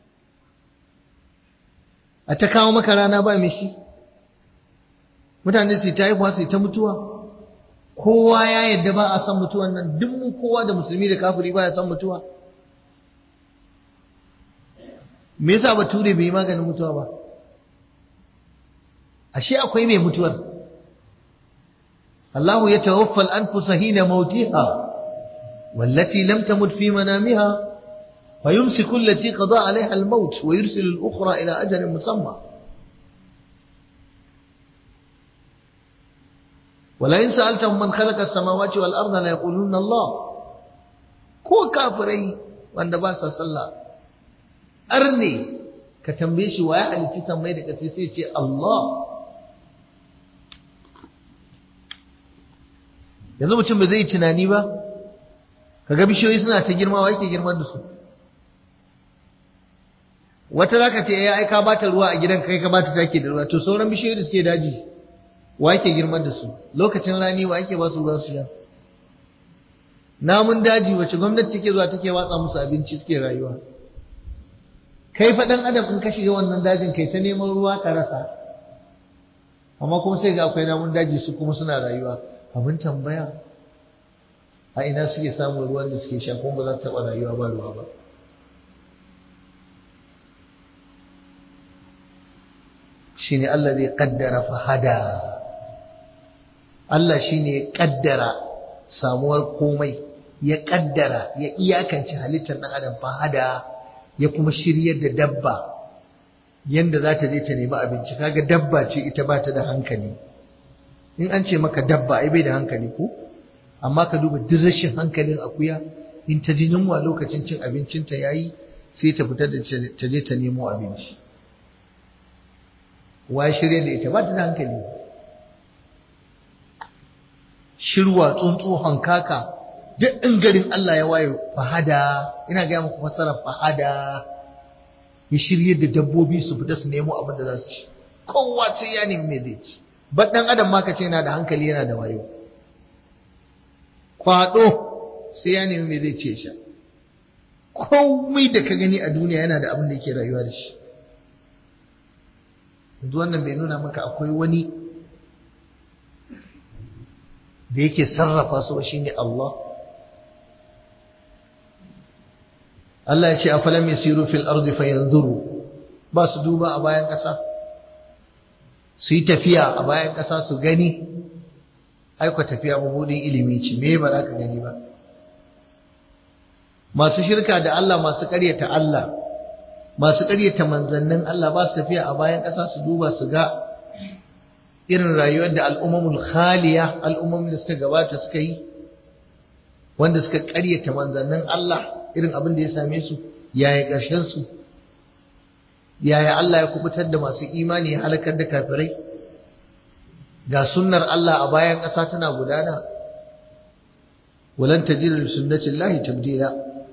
[SPEAKER 1] a ta kawo maka rana ba mai shi mutane su ta haifuwa su ta mutuwa kowa ya yadda ba a san mutuwan nan duk mu kowa da musulmi da kafiri ba ya san mutuwa me yasa bature bai yi maganin mutuwa ba ashe akwai mai mutuwar Allah ya tawaffa al-anfusa hina mautiha wallati lam tamut fi manamiha فيمسك التي قضى عليها الموت ويرسل الأخرى إلى أجل مسمى ولئن سألتهم من خلق السماوات والأرض ليقولون الله ko kafirai wanda ba sa sallah arne ka tambaye shi wa ya halitti sammai da ƙasa sai ce Allah yanzu mutum ba zai yi tunani ba kaga bishiyoyi suna ta girma wa yake girman da su wata zaka ce ya aika bata ruwa a gidan kai ka bata take da ruwa to sauran bishiyoyi da suke daji wa yake girman da su lokacin rani wa yake ba su ruwa su sha namun daji wace gwamnati take zuwa take watsa musu abinci suke rayuwa kai fa dan adam in ka shiga wannan dajin kai ta neman ruwa ka rasa amma kuma sai ga akwai namun daji su kuma suna rayuwa abin tambaya a ina suke samun ruwan da suke sha kuma ba za ta taɓa rayuwa ba ruwa ba shine Allah zai kaddara fahada Allah shine ya kaddara samuwar komai ya kaddara ya iyakance halittar ɗan adam fahada ya kuma shiryar da dabba yanda za ta je ta nemi abinci kaga dabba ce ita ba ta da hankali in an ce maka dabba ai bai da hankali ko amma ka duba duk rashin hankalin akuya in ta ji yunwa lokacin cin abincinta yayi sai ta fita da ta je ta nemo abinci wa shirye da ita ba ta da hankali shirwa tsuntsu hankaka duk in garin Allah ya waye fahada ina ga muku fassara fahada ya shirye da dabbobi su fita su nemo abin da za su ci kowa sai ya nemi me zai ci ba dan adam ma kace yana da hankali yana da wayo kwado sai ya nemi me zai ce sha komai da ka gani a duniya yana da abin da yake rayuwa da shi yanzu wannan bai nuna maka akwai wani da yake sarrafa su shi ne Allah Allah ya ce a falam yasiru fil ardi fayanzuru ba su duba a bayan ƙasa su yi tafiya a bayan ƙasa su gani aiko tafiya mabudin ilimi ce me ba za ka gani ba masu shirka da Allah masu ƙaryata Allah masu ƙaryata manzannin Allah ba su tafiya a bayan ƙasa su duba su ga irin rayuwar da al'ummul khaliya al'ummomin da suka gabata suka yi wanda suka ƙaryata manzannin Allah irin abin da ya same su yaya ƙarshen su yaya Allah ya kubutar da masu imani ya halakar da kafirai ga sunnar Allah a bayan ƙasa tana gudana walan tajida li sunnatillahi tabdila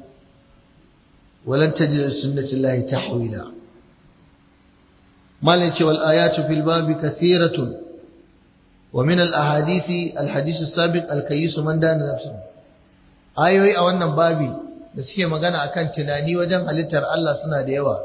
[SPEAKER 1] walan tajida li sunnatillahi tahwila malai ce wal ayatu fil babi kathiratun wa min al ahadithi al hadith as-sabiq al kayyis man dana nafsuhu ayoyi a wannan babi da suke magana akan tunani wajen halittar Allah suna da yawa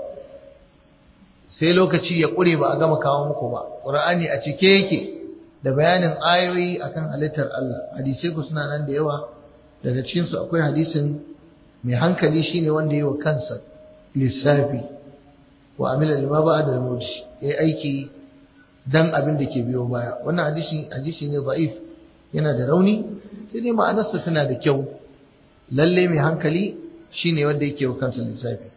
[SPEAKER 1] sai lokaci ya ƙure ba a gama kawo muku ba ƙur'ani a cike yake da bayanin ayoyi akan halittar Allah hadisai ku suna nan da yawa daga cikin su akwai hadisin mai hankali shine wanda yi wa kansa lissafi wa amila lima ba'da al-maut yayi aiki dan abin da ke biyo baya wannan hadisi hadisi ne da'if yana da rauni sai dai ma'anarsa tana da kyau lalle mai hankali shine wanda yake wa kansa lissafi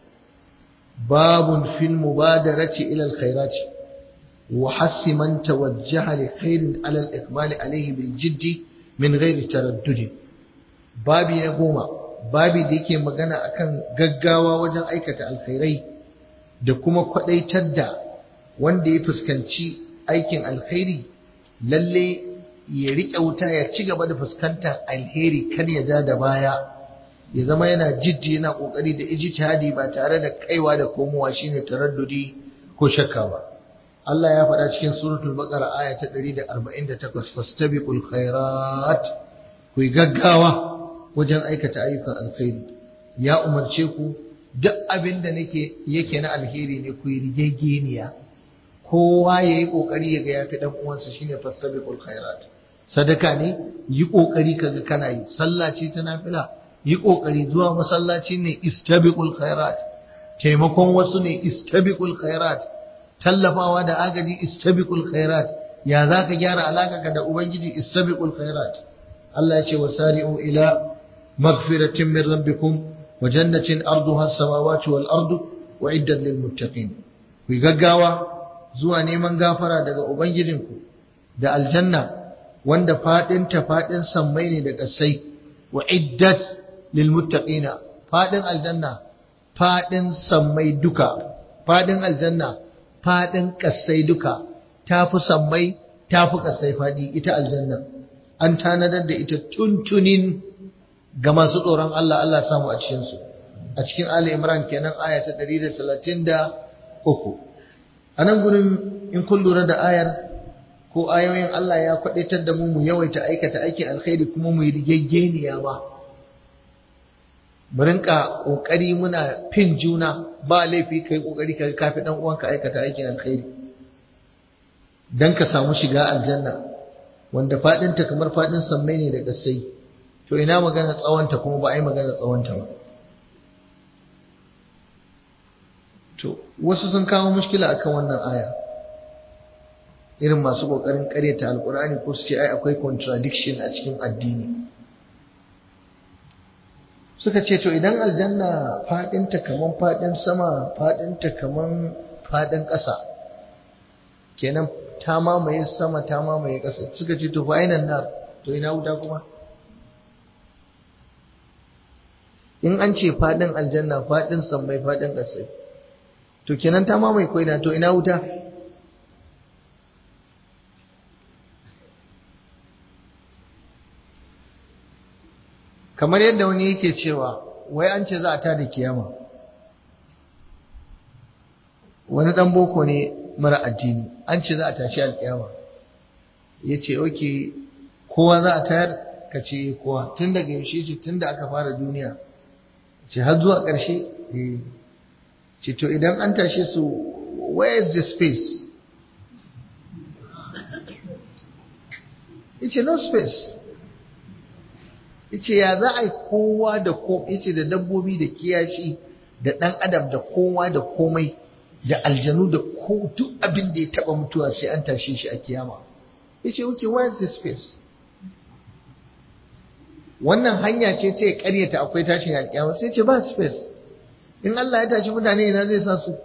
[SPEAKER 1] babun fil mubadarati ila alkhairat wa hassi man tawajjaha li khairin ala al-iqbal alayhi bil jiddi min ghairi taraddud babi na goma babi da yake magana akan gaggawa wajen aikata alkhairai da kuma kwadaitar da wanda ya fuskanci aikin alkhairi lalle ya riƙe wuta ya ci gaba da fuskantar alheri kar ya ja da baya ya zama yana jiddi yana kokari da ijtihadi ba tare da kaiwa da komowa shine taraddudi ko shakka ba Allah ya faɗa cikin suratul baqara aya ta 148 fastabiqul khairat ku gaggawa wajen aikata ayyukan alkhairi ya umarce ku duk abin da nake yake na alheri ne ku yi rigegeniya kowa yayi kokari ya ga yafi dan uwansa shine fastabiqul khairat sadaka ne yi kokari kaga kana yi sallah ce ta nafila yi ƙoƙari zuwa masallaci ne istabiqul khairat taimakon wasu ne istabiqul khairat tallafawa da agaji istabiqul khairat ya zaka gyara alaka da ubangiji istabiqul khairat Allah ya ce wasari'u ila maghfiratin min rabbikum wa jannatin arduha as-samawati wal ardu uiddat lil muttaqin ku gaggawa zuwa neman gafara daga ubangijinku da aljanna wanda fadin ta fadin sammai ne da kasai uiddat lilmuttaqina fadin aljanna fadin sammai duka fadin aljanna fadin kasai duka tafi sammai tafi kasai fadi ita aljanna an tanadar da ita tuntunin ga masu tsoron Allah Allah samu a cikin su a cikin Ali Imran kenan aya ta 133 anan gurin in kun lura da ayar ko ayoyin Allah ya kwadaitar da mu mu yawaita aikata aikin alkhairi kuma mu yi rigaggeniya ba mu rinka kokari muna fin juna ba laifi kai kokari ka kafi dan uwanka aikata aikin alkhairi dan ka samu shiga aljanna wanda fadin ta kamar fadin sammai ne da gasai to ina magana tsawonta kuma ba ai magana tsawonta ba to wasu sun kawo mushkila akan wannan aya irin masu kokarin karyata alkur'ani ko su ce ai akwai contradiction a cikin addini suka ce to idan aljanna fadinta kaman fadin sama fadinta kaman fadin ƙasa kenan ta mamaye sama ta mamaye ƙasa suka ce to fa'inan nar to ina wuta kuma in an ce fadin aljanna fadin sammai fadin ƙasa to kenan ta mamaye ko ina to ina wuta kamar yadda wani yake cewa wai an ce za a tada kiyama wani dan boko ne mara addini an ce za a tashi alkiyama ya ce oke kowa za a tayar ka ce kowa tun daga yaushe ce tun da aka fara duniya ce har zuwa ƙarshe ce to idan an tashe su where is the space ya ce no space yace ya za a yi kowa da ko yace da dabbobi da kiyashi da ɗan adam da kowa da komai da aljanu da ko duk abin da ya taba mutuwa sai an tashe shi a kiyama yace okay where is the space wannan hanya ce ce karyata akwai tashin alkiyama sai ce ba space in Allah ya tashi mutane ina zai sa su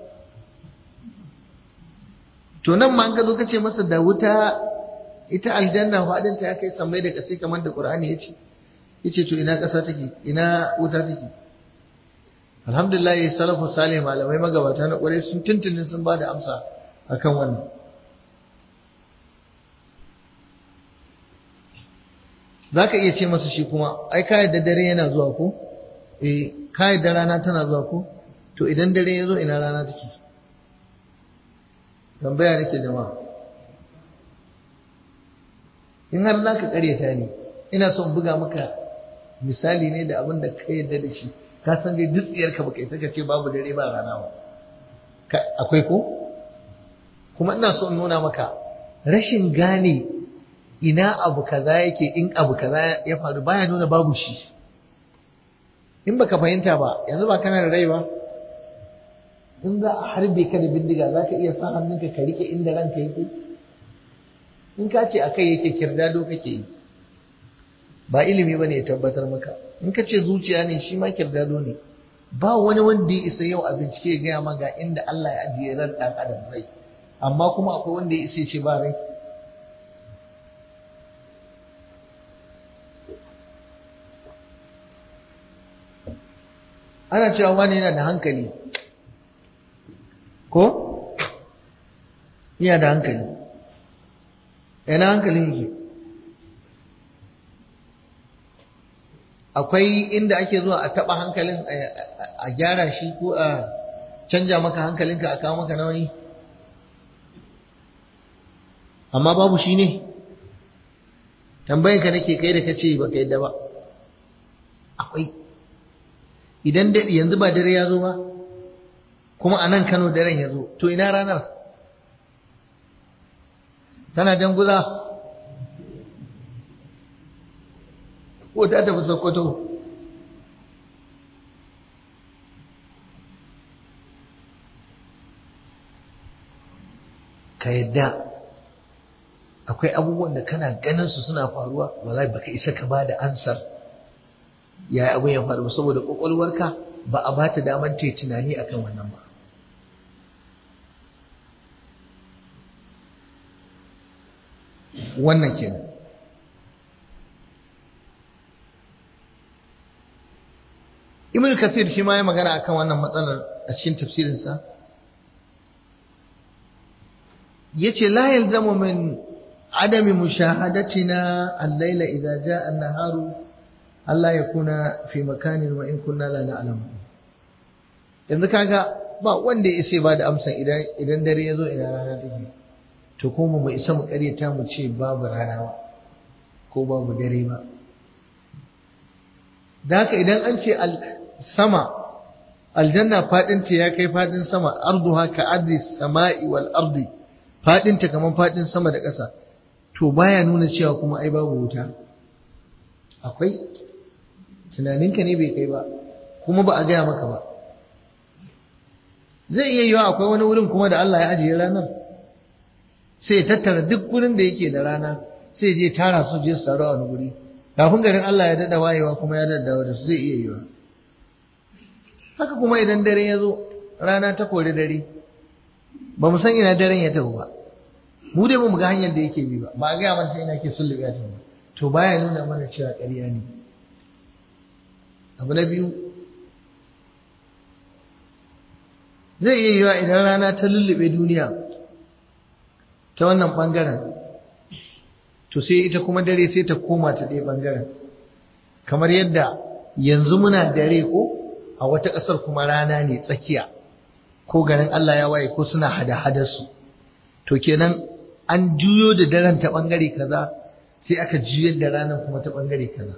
[SPEAKER 1] to nan ma an ga zo kace masa da wuta ita aljanna fadinta ya kai sammai da kasai kamar da Qur'ani yace yace to ina ƙasa take ina wuta take alhamdulillah salafu salih malamai magabata na ƙwarai sun tuntunin sun bada amsa akan wannan zaka iya ce masa shi kuma ai ka yadda dare yana zuwa ko eh ka yadda rana tana zuwa ko to idan dare ya zo ina rana take tambaya nake jama'a in har zaka karyata ni ina son buga maka misali ne da abin da ka yarda da shi ka san dai dutsiyarka baka yi saka ce babu dare ba rana ba akwai ko kuma ina so in nuna maka rashin gane ina abu kaza yake in abu kaza ya faru baya nuna babu shi in baka fahimta ba yanzu ba kana da rai ba in za a harbe ka da bindiga za ka iya sa hannunka ka rike inda ranka yake in ka ce akai yake kirdado kake yi ba ilimi ba ne ya tabbatar maka in ka ce zuciya ne shi ma kirdado ne ba wani wanda ya isa yau a bincike ya gaya ma ga inda Allah ya ajiye ran ɗan adam rai amma kuma akwai wanda ya isa ce ba rai ana cewa wani yana da hankali ko yana da hankali yana hankalin yake akwai inda ake zuwa a taba hankalin a gyara shi ko a canja maka hankalinka a kawo maka nauni amma babu shi ne tambayanka nake kai da kace ba ka yadda ba akwai idan daɗi yanzu ba dare ya zo ba kuma a nan kano daren ya zo to ina ranar tana jan guza ko ta tafi sokoto ka yadda akwai abubuwan da kana ganin su suna faruwa wallahi baka isa ka ba da ansar ya abin ya faru saboda kwakwalwarka ba a bata daman ta tunani akan wannan ba wannan kenan ibn kasir shi ma ya magana akan wannan matsalar a cikin tafsirinsa yace la yalzamu min adami mushahadatina al-laila idza jaa an-naharu alla yakuna fi makanin wa in kunna la na'lamu yanzu kaga ba wanda ya isa ba da amsa idan idan dare ya zo ina rana take to kuma mu isa mu karyata mu ce babu rana ba ko babu dare ba da haka idan an ce sama aljanna fadinta ya kai fadin sama arduha ka ardi sama'i wal ardi fadinta kaman fadin sama da ƙasa to baya nuna cewa kuma ai babu wuta akwai tunaninka ne bai kai ba kuma ba a gaya maka ba zai iya yiwa akwai wani wurin kuma da Allah ya ajiye ranar sai ya tattara duk wurin da yake da rana sai je tara su je su taru a wani guri kafin garin Allah ya dada wayewa kuma ya daddawa da su zai iya yiwa haka kuma idan dare ya zo rana ta kori dare ba mu san ina daren ya tafi ba mu dai ba mu ga hanyar da yake bi ba ba a gaya mana ina ke sullu ya tafi to baya nuna mana cewa ƙarya ne abu na biyu zai iya yiwa idan rana ta lullube duniya ta wannan ɓangaren to sai ita kuma dare sai ta koma ta ɗaya ɓangaren kamar yadda yanzu muna dare ko a wata ƙasar kuma rana ne tsakiya ko ganin Allah ya waye ko suna hada-hadarsu to kenan an juyo da daren ta ɓangare kaza sai aka juyar da ranar kuma ta ɓangare kaza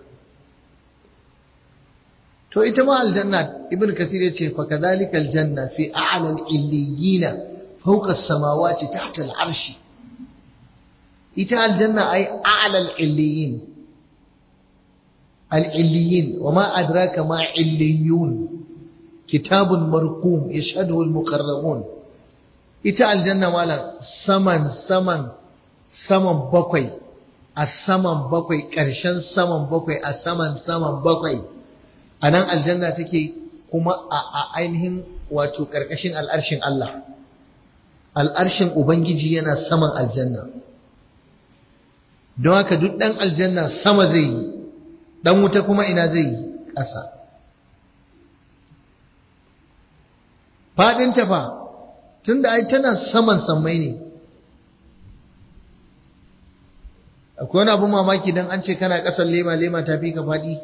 [SPEAKER 1] to ita ma aljanna ibn kasir ya ce fa kadhalika aljanna fi a'la al-illiyina fawqa as-samawati tahta al-arshi ita aljanna ay a'la al-illiyin al-illiyin wa ma adraka ma illiyun kitabun marqum yashhadu al-muqarrabun ita aljanna malam saman saman saman bakwai a saman bakwai ƙarshen saman bakwai a saman saman bakwai a nan aljanna take kuma a ainihin wato ƙarƙashin al'arshin Allah al'arshin Ubangiji yana saman aljanna don haka duk ɗan aljanna sama zai yi ɗan wuta kuma ina zai yi ƙasa faɗin tafa tun da ai tana saman sammai ne akwai wani abin mamaki don an ce kana ƙasar lema lema ta fi ka faɗi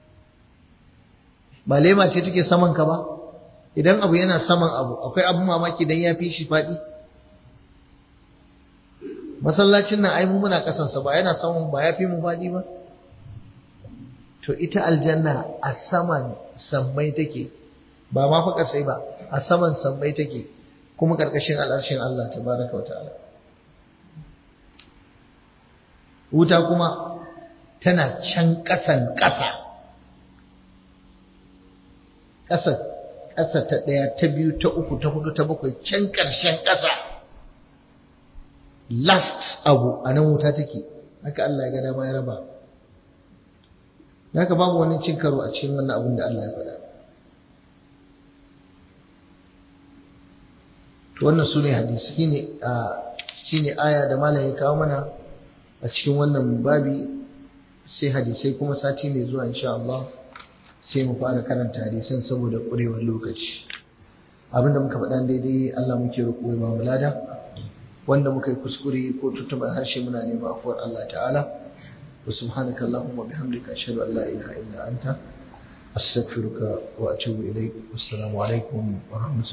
[SPEAKER 1] ba lema ce take saman ka ba idan abu yana saman abu akwai abin mamaki don ya fi shi faɗi masallacin nan ai mu muna kasansa ba yana saman ba ya fi mu faɗi ba to ita aljanna a saman sammai take ba ma fa sai ba a saman sammai take kuma karkashin al'arshin Allah tabaraka wa ta'ala wuta kuma tana can ƙasan ƙasa ƙasa ƙasa ta ɗaya ta biyu ta uku ta hudu ta bakwai can ƙarshen ƙasa last abu a nan wuta take haka Allah ya ga dama ya raba haka babu wani cin karo a cikin wannan abin da Allah ya faɗa to wannan sune hadisi shine shine aya da malam ya kawo mana a cikin wannan babi sai hadisai kuma sati mai zuwa insha Allah sai mu fara karanta hadisan saboda ƙurewar lokaci abinda muka faɗa daidai Allah muke roƙo ya ba mu lada wanda muka yi kuskure ko tuntuɓar harshe muna neman afuwar Allah ta'ala wa subhanaka allahumma bihamdika ashhadu an la ilaha illa anta astaghfiruka wa atubu ilaik assalamu alaikum wa rahmatullahi